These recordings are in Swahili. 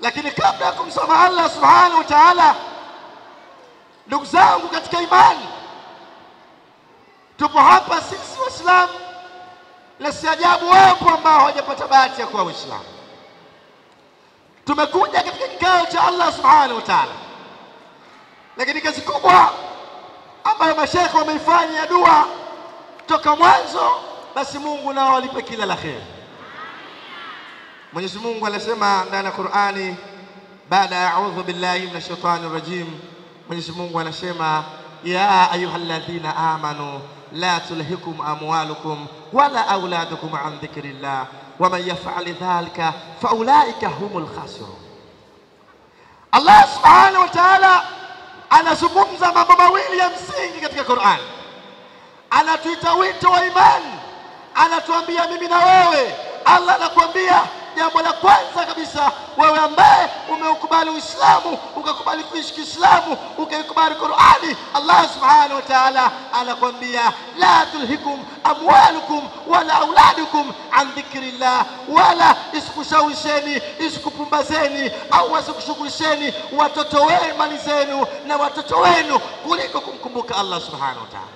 Lakini kabla ya kumsoma Allah subhanahu wa ta'ala, ndugu zangu katika imani, tupo hapa sisi Waislamu, na si ajabu wapo ambao hawajapata bahati ya kuwa Waislamu. Tumekuja katika kikao cha Allah subhanahu wa ta'ala, lakini kazi kubwa ambayo mashekhe wameifanya ya dua toka mwanzo, basi Mungu nao alipe kila la kheri. Mwenyezi Mungu anasema ndani ya Qur'ani, baada ya a'udhu billahi minash shaitani rajim, Mwenyezi Mungu anasema ya ayyuhalladhina amanu la tulhikum amwalukum wala auladukum an dhikrillah waman yaf'al dhalika faulaika humul khasirun. Allah subhanahu wa ta'ala anazungumza mambo mawili ya msingi katika Qur'an. Anatuita wito wa imani, anatuambia mimi na wewe. Allah anakuambia jambo la kwanza kabisa, wewe ambaye umeukubali Uislamu ukakubali kuishi Kiislamu ukaikubali Qur'ani, Allah subhanahu wa ta'ala anakwambia la tulhikum amwalukum wala auladukum an dhikrillah, wala isikushawisheni isikupumbazeni au wasikushughulisheni watoto wenu mali zenu na watoto wenu kuliko kumkumbuka Allah subhanahu wa ta'ala.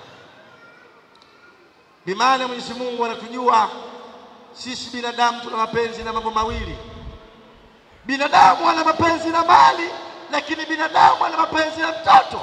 Bimaana Mwenyezi Mungu anatujua sisi binadamu tuna mapenzi na mambo mawili. Binadamu ana mapenzi na mali, lakini binadamu ana mapenzi na mtoto.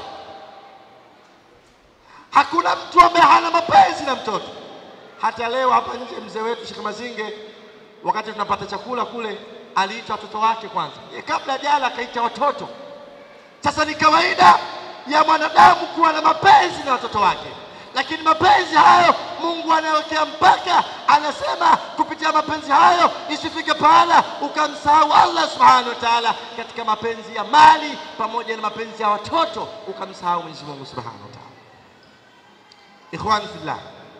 Hakuna mtu ambaye hana mapenzi na mtoto. Hata leo hapa nje, mzee wetu Sheikh Mazinge, wakati tunapata chakula kule, aliita watoto wake kwanza, ye kabla jala akaita watoto. Sasa ni kawaida ya mwanadamu kuwa na mapenzi na watoto wake lakini mapenzi hayo Mungu anawekea mpaka, anasema kupitia mapenzi hayo isifike pahala ukamsahau Allah subhanahu wa ta'ala, katika mapenzi ya mali pamoja na mapenzi ya watoto ukamsahau Mwenyezi Mungu subhanahu wa ta'ala. Ikhwani fillah,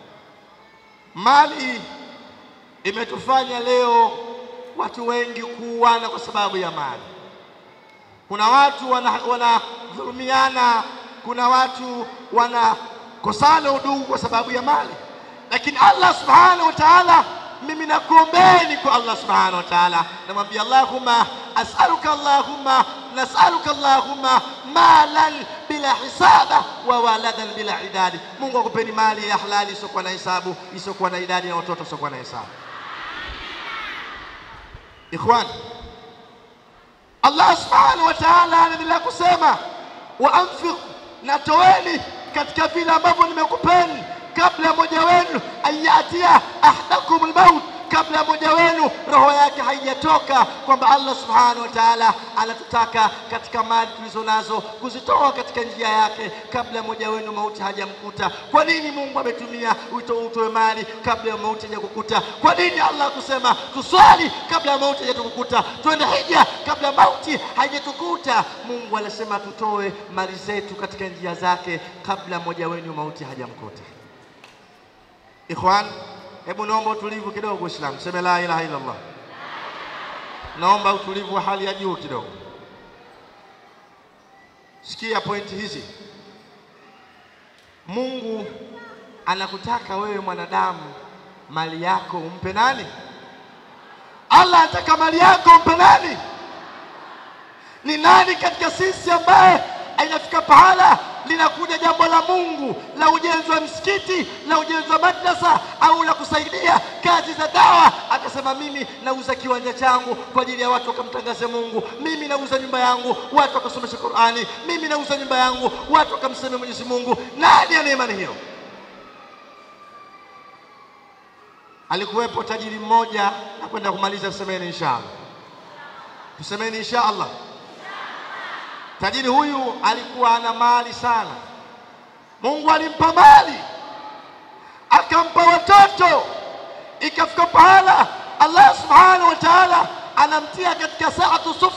mali imetufanya leo watu wengi kuuana kwa sababu ya mali. Kuna watu wanadhulumiana, wana kuna watu wana kosana udugu kwa sababu ya mali, lakini Allah subhanahu wa ta'ala, mimi nakuombeni kwa Allah subhanahu wa ta'ala, namwambia Allahumma as'aluka Allahumma nas'aluka Allahumma malan bila hisaba wa waladan bila idadi. Mungu akupeni mali ya halali isiyokuwa na hisabu, isiyokuwa na idadi na watoto isiyokuwa na hisabu. Ikhwan, Allah subhanahu wa ta'ala anaendelea kusema wa anfiq, na toeni katika vile ambavyo nimekupeni kabla ya moja wenu ayatia ahdakum almaut, kabla ya moja wenu roho yake haijatoka, kwamba Allah subhanahu wa ta'ala anatutaka katika mali tulizo nazo kuzitoa katika njia yake kabla ya moja wenu mauti hajamkuta. Kwa nini Mungu ametumia wito utoe mali kabla ya mauti hajakukuta? Kwa nini Allah kusema tuswali kabla ya mauti hajatukuta, twende hija kabla ya mauti haijatukuta? Mungu anasema tutoe mali zetu katika njia zake kabla moja wenu mauti hajamkuta. Ikhwan, hebu naomba utulivu kidogo. Uislamu, seme la ilaha illa Allah. Naomba utulivu wa hali ya juu kidogo. Sikia pointi hizi. Mungu anakutaka wewe mwanadamu, mali yako umpe nani? Allah anataka mali yako umpe nani? Ni nani katika sisi ambaye inafika pahala linakuja jambo la Mungu la ujenzi wa msikiti la ujenzi wa madrasa au la kusaidia kazi za dawa, akasema mimi nauza kiwanja changu kwa ajili ya watu wakamtangaze Mungu, mimi nauza nyumba yangu watu wakasomesha Qur'ani, mimi nauza nyumba yangu watu wakamseme Mwenyezi Mungu. Nani ana imani hiyo? Alikuwepo tajiri mmoja, na kwenda kumaliza, tusemeni inshallah, tusemeni inshallah. Tajiri huyu alikuwa ana mali sana. Mungu alimpa mali, akampa watoto, ikafika pahala Allah subhanahu wa ta'ala anamtia katika saatu sufur,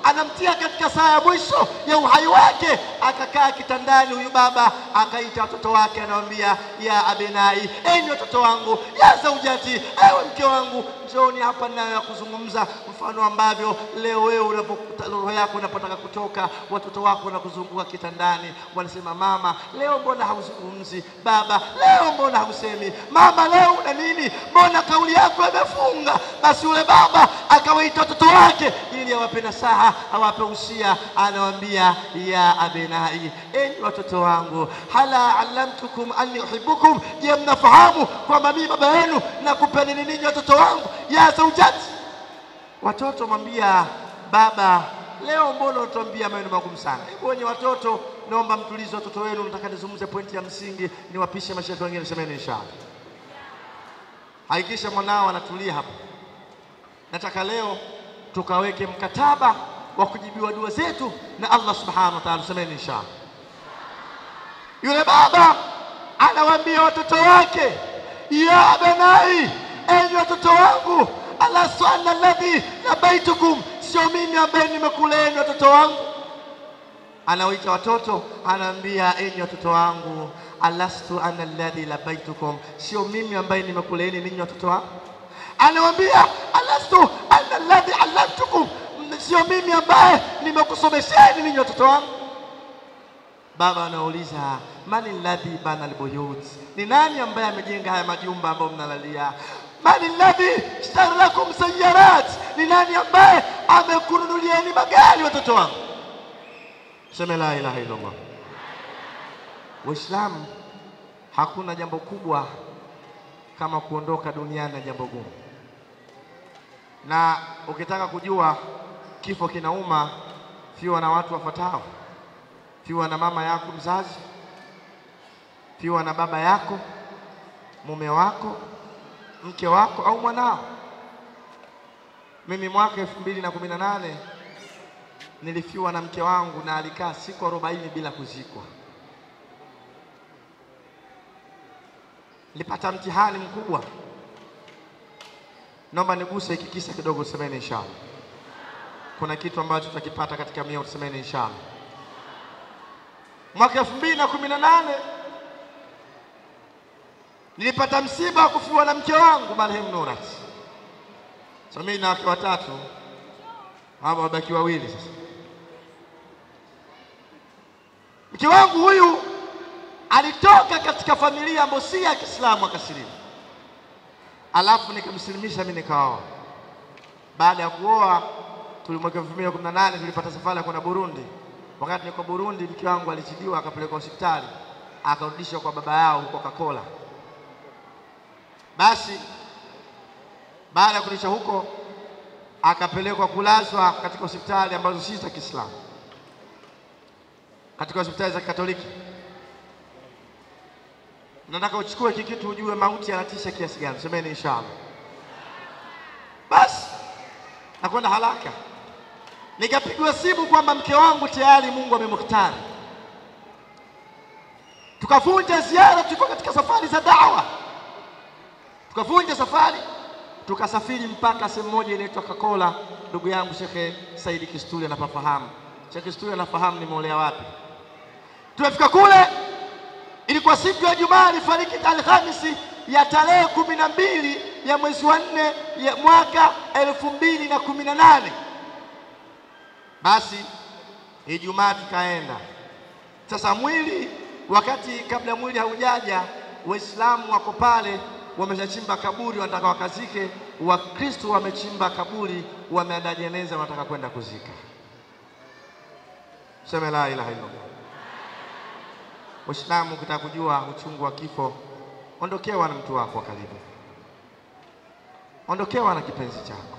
anamtia katika saa ya mwisho ya uhai wake, akakaa kitandani huyu baba akaita watoto wake, anawambia ya abenai, enyi watoto wangu, ya zaujati, ewe mke wangu, njooni hapa nayo ya kuzungumza, mfano ambavyo leo wewe unapokuta roho yako unapotaka kutoka, watoto wako wanakuzunguka kitandani, wanasema mama, leo mbona hauzungumzi? Baba, leo mbona hausemi? Mama, leo una nini? Mbona kauli yako imefunga? Basi yule baba akawaita watoto wake ili awape nasaha, awape usia, anawaambia ya abenai, enyi watoto wangu, hala alamtukum anni uhibbukum, je, mnafahamu kwamba mimi baba yenu nakupendeni ninyi watoto wangu? ya zaujati Watoto mwambia baba, leo mbona unatuambia maneno magumu sana? Hebu wenye watoto, naomba mtulize watoto wenu. Nataka nizungumze pointi ya msingi, niwapishe mashehe wengine, semeni inshallah. Hakikisha mwanao anatulia hapa. Nataka leo tukaweke mkataba wa kujibiwa dua zetu na Allah subhanahu wa ta'ala, semeni inshallah. Yule baba anawaambia watoto wake, ya benai, enyi watoto wangu alastu ana alladhi labaitukum, sio mimi ambaye nimekuleni watoto wangu. Anawaita watoto, anaambia enyi watoto wangu, alastu ana alladhi labaitukum, sio mimi ambaye nimekuleni ninyi watoto wangu. Anawambia alastu ana alladhi allamtukum, sio mimi ambaye nimekusomesheni ninyi watoto wangu. Baba anauliza mani alladhi bana albuyut, ni nani ambaye amejenga haya majumba ambayo mnalalia? Mani alladhi ishtara lakum sayarat, ni nani ambaye amekununulieni magari watoto wangu? Seme la ilaha illallah. Waislamu, hakuna jambo kubwa kama kuondoka duniani na jambo gumu, na ukitaka kujua kifo kinauma, fiwa na watu wafuatao: fiwa na mama yako mzazi, fiwa na baba yako, mume wako, mke wako au mwanao. Mimi mwaka elfu mbili na kumi na nane nilifiwa na mke wangu na alikaa siku arobaini bila kuzikwa. Nilipata mtihani mkubwa. Naomba niguse hiki kisa kidogo, semeni inshallah. Kuna kitu ambacho tutakipata katika mia, tusemeni inshallah. Mwaka elfu mbili na kumi na nane nilipata msiba wa kufiwa na mke wangu marehemu Nurat. So mimi na wake watatu, hawa wabaki wawili sasa. Mke wangu huyu alitoka katika familia ambayo si ya Kiislamu akasilimu, alafu nikamsilimisha mimi nikaoa. Baada ya kuoa tulimweka elfu mbili na kumi na nane tulipata safari ya kwenda Burundi. Wakati niko Burundi, mke wangu alizidiwa akapelekwa hospitali akarudishwa kwa baba yao huko Kakola. Basi baada ya kurudishwa huko akapelekwa kulazwa katika hospitali ambazo si za Kiislamu, katika hospitali za Katoliki. Nataka uchukue hiki kitu ujue mauti yanatisha kiasi gani. Semeni inshallah. Basi nakwenda haraka, nikapigwa simu kwamba mke wangu tayari Mungu amemhtari. Tukavunja ziara, tulikuwa katika safari za dawa, tukavunja safari, tukasafiri mpaka sehemu moja inaitwa Kakola. Ndugu yangu Shekhe Saidi Kisturi anapafahamu. Shekhe Kisturi anafahamu nimeolea wapi. Tumefika kule ilikuwa siku ya Jumaa, alifariki Alhamisi ya tarehe kumi na mbili ya mwezi wa nne ya mwaka elfu mbili na kumi na nane. Basi Ijumaa tukaenda sasa. Mwili wakati kabla mwili haujaja, Waislamu wako pale wameshachimba kaburi, wanataka wakazike. Wakristo wamechimba kaburi, wameandaa jeneza, wanataka kwenda kuzika. Seme la ilaha illallah. Waislamu, ukitaka kujua uchungu wa kifo, ondokewa na mtu wako wa karibu, ondokewa na kipenzi chako.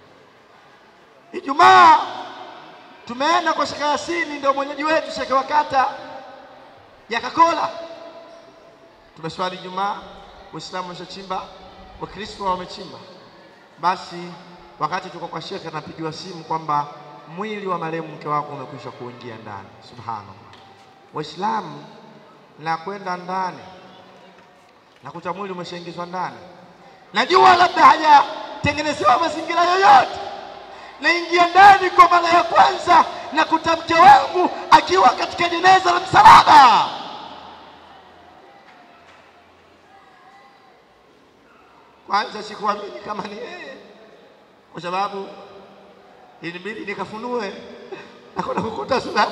Ijumaa tumeenda kwa Shekhe Yasini, ndio mwenyeji wetu, shekhe wa kata ya Kakola. Tumeswali Ijumaa, Waislamu wameshachimba, Wakristo wamechimba. Basi wakati tuko kwa shekhe, anapigiwa simu kwamba mwili wa marehemu mke wako umekwisha kuingia ndani. Subhanallah, Waislamu na kwenda ndani nakuta mwili umeshaingizwa ndani. Najua labda hajatengenezewa mazingira yoyote, naingia ndani kwa mara ya kwanza na kuta mke wangu akiwa katika jeneza la msalaba. Kwanza sikuamini kama ni yeye, kwa sababu ilibidi nikafunue na kwenda kukuta sura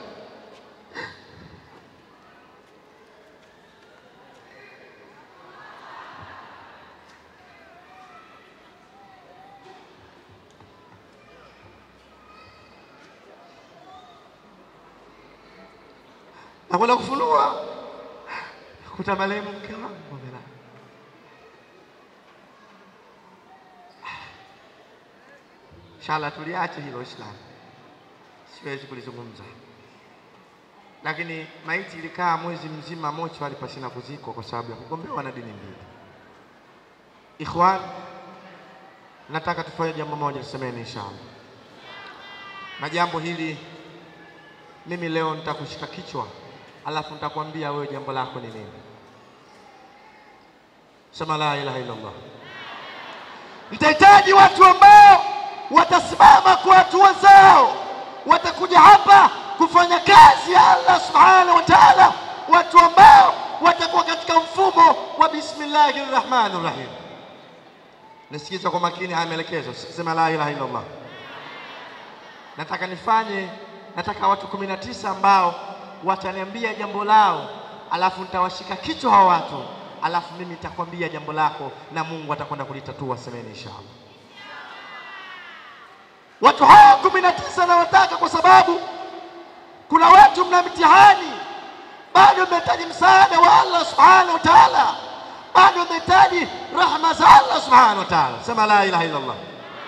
na kwenda kufunua kuta marehemu mke wangu amelala. Inshallah tuliache hilo Islam, siwezi kulizungumza, lakini maiti ilikaa mwezi mzima mochwari pasina kuzikwa kwa sababu ya kugombewa na dini mbili. Ikhwan, nataka tufanye jambo moja, tusemeni inshallah, na jambo hili mimi leo nitakushika kichwa, alafu nitakwambia wewe jambo lako ni nini. Sema la ilaha illallah. Nitahitaji watu ambao watasimama kwa hatua zao, watakuja hapa kufanya kazi ya Allah subhanahu wa ta'ala, watu ambao watakuwa katika mfumo wa bismillahi rrahmani rrahim. Nisikiza kwa makini haya maelekezo, sema la ilaha illallah. Nataka nifanye, nataka watu kumi na tisa ambao wataniambia jambo lao, alafu nitawashika kichwa hawa watu, alafu mimi nitakwambia jambo lako na Mungu atakwenda kulitatua. Semeni inshallah. Watu hawa kumi na tisa nawataka kwa sababu kuna watu mna mtihani, bado mnahitaji msaada wa Allah subhanahu wa ta'ala, bado mnahitaji rahma za Allah subhanahu wa ta'ala. Sema la ilaha illa Allah.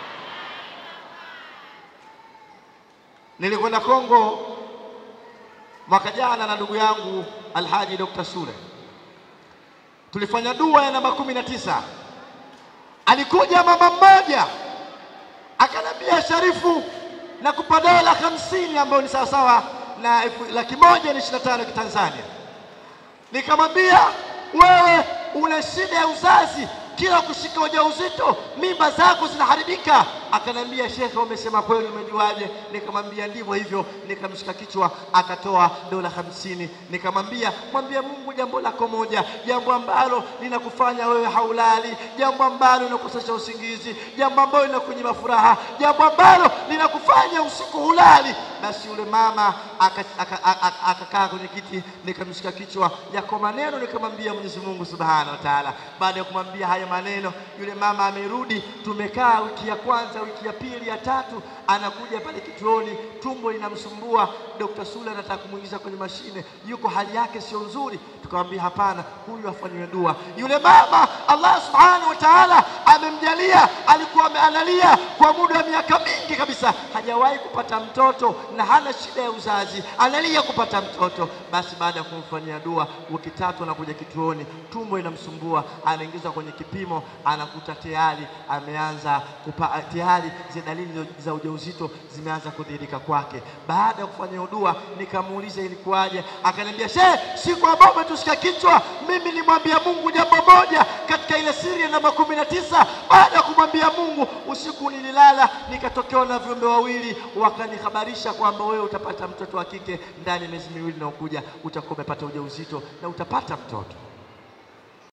Nilikwenda Kongo mwaka jana na ndugu yangu Alhaji Dr. Sule, tulifanya dua ya namba kumi na tisa. Alikuja mama mmoja akanambia, Sharifu, nakupa dola hamsini ambayo ni sawasawa na laki moja na ishirini na tano ya Kitanzania. Nikamwambia, wewe una shida ya uzazi, kila kushika ujauzito mimba zako zinaharibika. Akaniambia, shekhe, umesema kweli, umejuaje? Nikamwambia ndivyo hivyo. Nikamshika kichwa, akatoa dola hamsini. Nikamwambia, mwambie Mungu jambo lako moja, jambo ambalo linakufanya wewe haulali, jambo ambalo linakukosesha usingizi, jambo ambalo linakunyima furaha, jambo ambalo linakufanya usiku hulali. Basi yule mama akakaa kwenye kiti, nikamshika kichwa, yako maneno nikamwambia Mwenyezi Mungu Subhanahu wa Ta'ala. Baada ya kumwambia haya maneno, yule mama amerudi. Tumekaa wiki ya kwanza, wiki ya pili, ya tatu, anakuja pale kituoni, tumbo linamsumbua. Dr. Sule anataka kumwingiza kwenye mashine, yuko hali yake sio nzuri. Tukamwambia hapana, huyu afanyiwe dua. Yule mama Allah Subhanahu wa Ta'ala amemjalia, alikuwa analia kwa muda wa miaka mingi kabisa, hajawahi kupata mtoto na hana shida ya uzazi, analia kupata mtoto. Basi baada ya kumfanyia dua, wiki tatu anakuja kituoni, tumbo inamsumbua, anaingizwa kwenye kipimo, anakuta tayari ameanza kupa, tayari zile dalili za ujauzito zimeanza kudhihirika kwake. Baada ya kufanya dua, nikamuuliza ilikuwaje, akaniambia shehe, siku ambayo umetushika kichwa, mimi nimwambia Mungu jambo moja katika ile siri ya namba kumi na tisa. Baada ya kumwambia Mungu, usiku nililala, nikatokewa na viumbe wawili, wakanihabarisha kwamba wewe utapata mtoto wa kike ndani ya miezi miwili inayokuja, utakuwa umepata ujauzito na utapata mtoto.